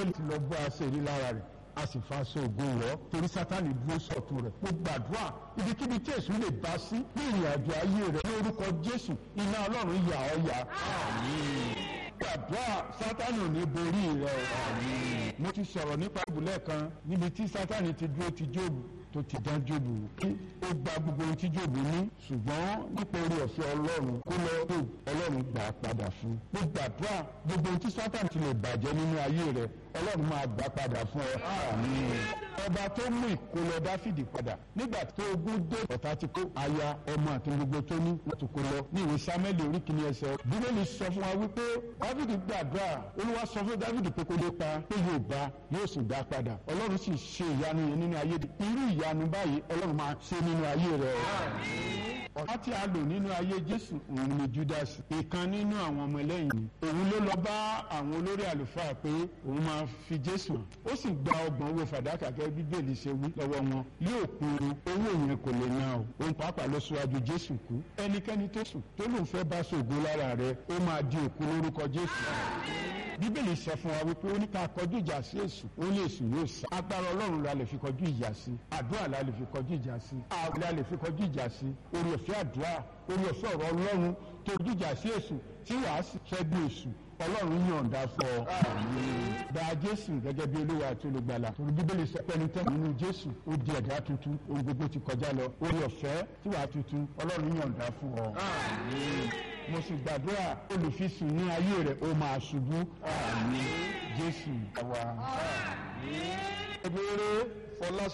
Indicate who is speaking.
Speaker 1: bíbélì ti lọ bọ́ aṣọ èrí lára rẹ̀ a sì fa aṣọ ògo rọ̀ torí sátani dúró sọ̀tún rẹ̀ mo gbàdúrà ibikíbi tí èṣù lè bá sí ní ìrìn àjò ayé rẹ̀ ní orúkọ jésù iná ọlọ́run yà ọ́ yà gbàdúrà sátani ò ní borí rẹ̀ o mo ti sọ̀rọ̀ nípa ìbùlẹ̀ kan níbi tí sátani ti dúró ti jóòbù tó ti dán jóòbù kí ó gba gbogbo ohun tí jóòbù ní ṣùgbọ́n nípa orí ọ̀fẹ́ ọlọ́run kó lọ tó ọlọ́run gbà á padà fún mo gbàdúrà gbogbo ohun tí sátani ti lè bàjẹ́ nínú ayé rẹ̀ ọlọ́run máa gbà padà fún ọ. ọba tó mú ìkólọ dáfídì padà nígbà tó ogún dé ọ̀tá ti kó aya ọmọ àti gbogbo tó ní wọ́n ti kó lọ ní ìwé sámẹ́lì orí kìíní ẹsẹ̀ bíbélì sọ fún wa wípé dáfídì gbàdúrà olúwa sọ fún dáfídì pé kó lè pa pé yóò bá yóò sì dá padà ọlọ́run sì ṣe ìyanu yẹn nínú ayé irú ìyanu báyìí ọlọ́run máa ṣe nínú ayé rẹ̀ ọ̀tá tí a lò nínú ayé jésù òun ni judas ìkan nínú àwọn ọmọ ẹlẹ́yìn ni òun ló lọ bá àwọn olórí àlùfáà pé òun máa fi jésù hàn ó sì gba ọgbọ̀n owó fàdákà gẹ́gẹ́ bí bíbélì ṣe wí lọ́wọ́ wọn yóò pinnu owó yẹn kò lè ná o òun pàápàá ló síwájú jésù kú ẹnikẹ́ni tó sùn tó lóun fẹ́ bá ṣògo lára rẹ̀ ó máa di òkú lórúkọ jésù bíbélì sọ fún wa wípé ó ní ká kọjú ìjà sí èṣù ó ní èṣù yóò sá agbára ọlọ́run la lè fi kọjú ìjà sí àdúrà la lè fi kọjú ìjà sí àwẹ̀ la lè fi kọjú ìjà sí orí ọ̀fẹ́ àdúrà orí ọ̀fẹ́ ọ̀rọ̀ ọlọ́run tó ojú ìjà sí èṣù tí wàá sì fẹ́ bí èṣù ọlọ́run yọ̀ǹda fọ gba jésù gẹ́gẹ́ bí olúwa àti olùgbàlà torí bíbélì sọ pé ẹni tẹ́ nínú jésù ó di ẹ̀dá tuntun ohun gbogbo ti kọjá lọ orí ọ̀fẹ́ tí wàá tuntun ọlọ́run yọ̀ǹda fún ọ. mo sì gbàdúrà olùfisùn ní ayé rẹ̀ ó máa ṣubú jésù àwa.
Speaker 2: ìbéèrè fọlá